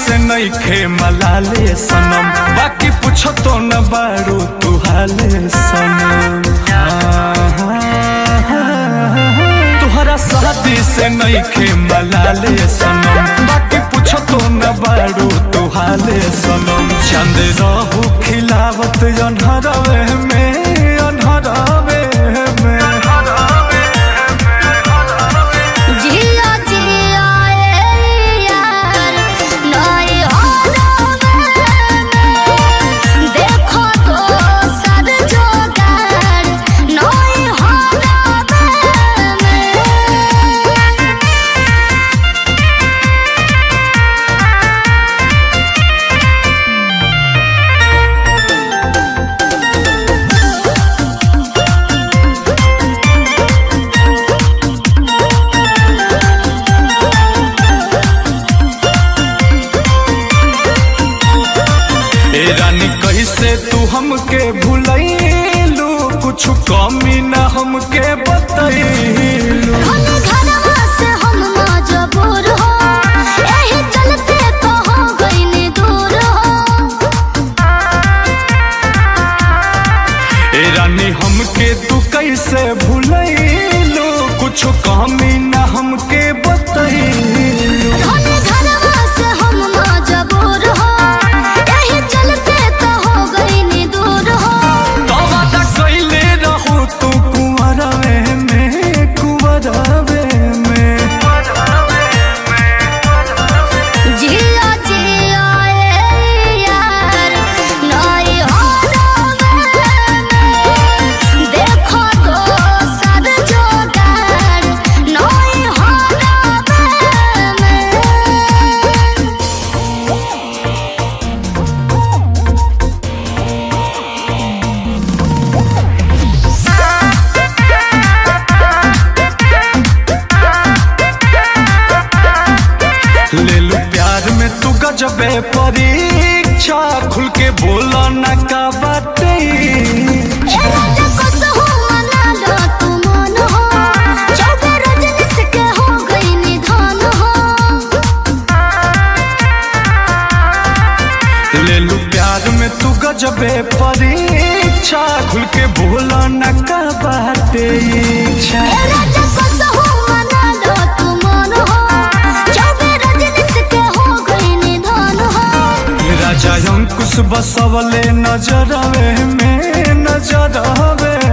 से नईखे मलाले सनम बाकी पूछो तो न बारू तू हाले सनम हाँ, हाँ, हाँ। तुहरा शादी से नईखे मलाले सनम बाकी पूछो तो न बारू तू हाले सनम चंद रहू खिलावत अनहरवे में अनहरवे में जिया जिया ए यार नई होवे देखो तो सद जोगार नई होवे ए रानी कैसे तू हमके भूलैलू कुछ कमी न हमके बतैलू हम घरवा से हम मजबूर हो एही चलते तो हो गइनी दूर हो ए रानी हमके तू कैसे भूलैलू कुछ कमी न हमके बतैलू हम घरवा से हम मजबूर हो एही चलते तो हो गइनी दूर हो तो वादा कैले रहू तू कुंवरवे में कुंवरवे में जिया जिया ए यार नई होवे देखो तो सद जोगार नई होवे ले लू प्यार में तू गजबे परीक्षा खुल के बोला न का बाटे ले लू प्यार में तू गजबे परीक्षा खुल के बोला न का बाटे इच्छा राजा अंकुश बसवले नजरवे में नजरवे